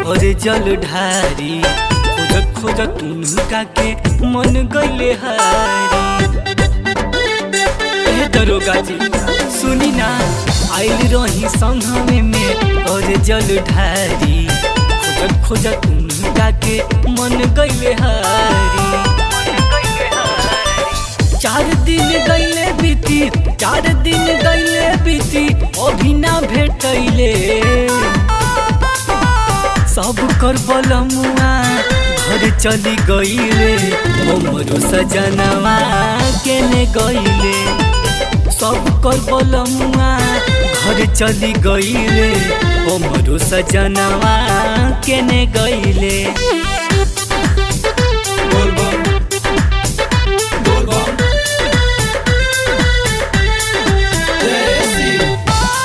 और जल ढारी खोजत खोजत उनका के मन गईले हारी ए दरोगा जी सुनी ना आइल रही संघवे में और जल ढारी खोजत खोजत उनका के मन गईले हारी चार दिन गईले बीती चार दिन गईले बीती अभी ना भेटैले सब कर बलमुआ घर चली गईले हमरो सजनवा केने गईले सब कर बलमुआ घर चली गईले हमरो सजनवा केने गईले बोल बम बोल बम जय शिव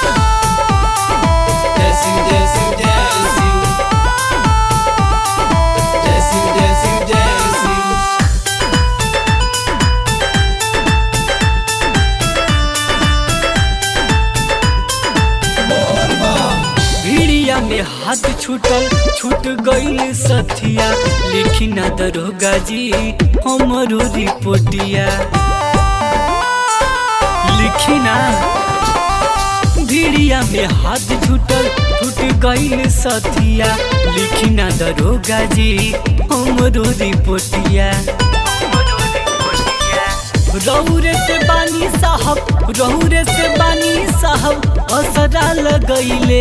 जय शिव जय शिव जय शिव जय शिव जय शिव जय शिव बोल बम भिड़िया में हाथ छूटल छूट गईल सथिया लिखी ना दरोगा जी हमरो रिपोर्टिया लिखी ना भिड़िया में हाथ छूटल छूट गईल सथिया लिखी ना दरोगा जी हमरो रिपोर्टिया रौरे से बानी साहब रौरे से बानी साहब असरा लगैले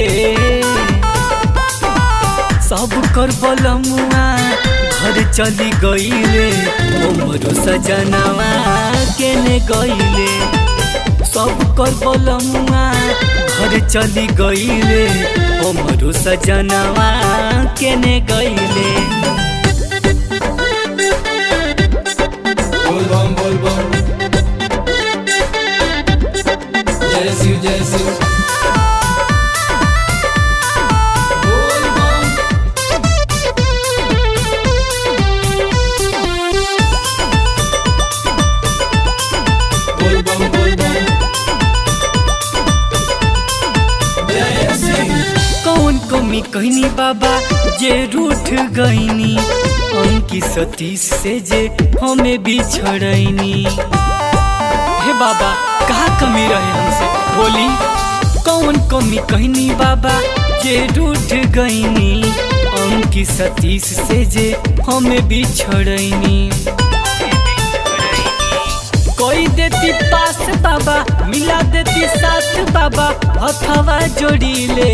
सब कर बलमुआ घर चली गईले हमरो सजनवा केने गईले सब कर बलमुआ घर चली गईले हमरो सजनवा केने गईले बोल बम बोल बम जय शिव जय शिव बोल बम बोल बम बोल बम जय शिव कौन कमी कहनी बाबा जे रूठ गईनी अंकी सतीश से जे हमें बिछड़ैनी हे बाबा कहा कमी रहे हमसे बोली कौन कमी कहनी बाबा जे रूठ गईनी अंकी सतीश से जे हमें बिछड़ैनी कोई देती पास बाबा मिला देती साथ बाबा हथवा जोड़ीले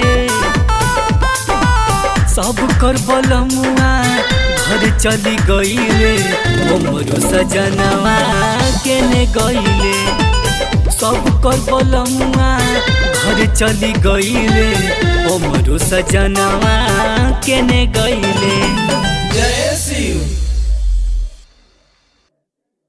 सब कर बलमुआ घर चली गईले हमरो सजनवा केने गईले सब कर बलमुआ घर चली गईले हमरो सजनवा केने गईले जय शिव